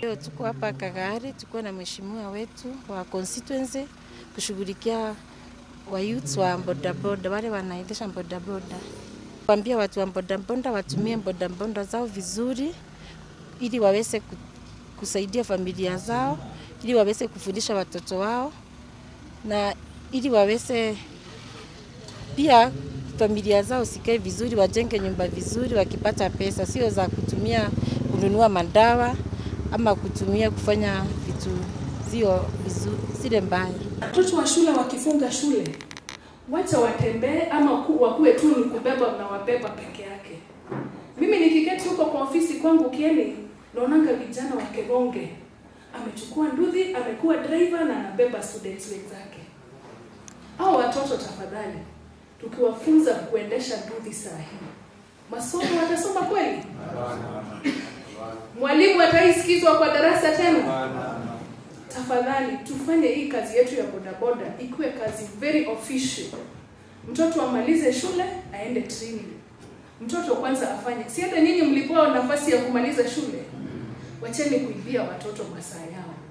Leo tuko hapa Kagari, tuko na mheshimiwa wetu wa constituency kushughulikia wa youths wa bodaboda, wale wanaendesha bodaboda, kuambia watu wa bodaboda watumie bodaboda zao vizuri, ili waweze ku- kusaidia familia zao, ili waweze kufundisha watoto wao na ili waweze pia familia zao sikae vizuri, wajenge nyumba vizuri wakipata pesa, sio za kutumia kununua madawa ama kutumia kufanya vitu sio vizuri, zile mbaya. Watoto wa shule wakifunga shule, wacha watembee ama ku- wakuwe tu ni kubeba na wabeba peke yake. Mimi nikiketi huko kwa ofisi kwangu Kieni, naonanga vijana wa Kegonge amechukua nduthi, amekuwa driver na anabeba students wenzake. Hao watoto tafadhali, tukiwafunza kuendesha nduthi saa hii, masomo watasoma kweli? Mwalimu ataisikizwa kwa darasa tena? Tafadhali tufanye hii kazi yetu ya bodaboda ikuwe kazi very official. Mtoto amalize shule aende training. Mtoto kwanza afanye, si hata nyinyi mlipewa nafasi ya kumaliza shule. Wacheni kuibia watoto masaa yao.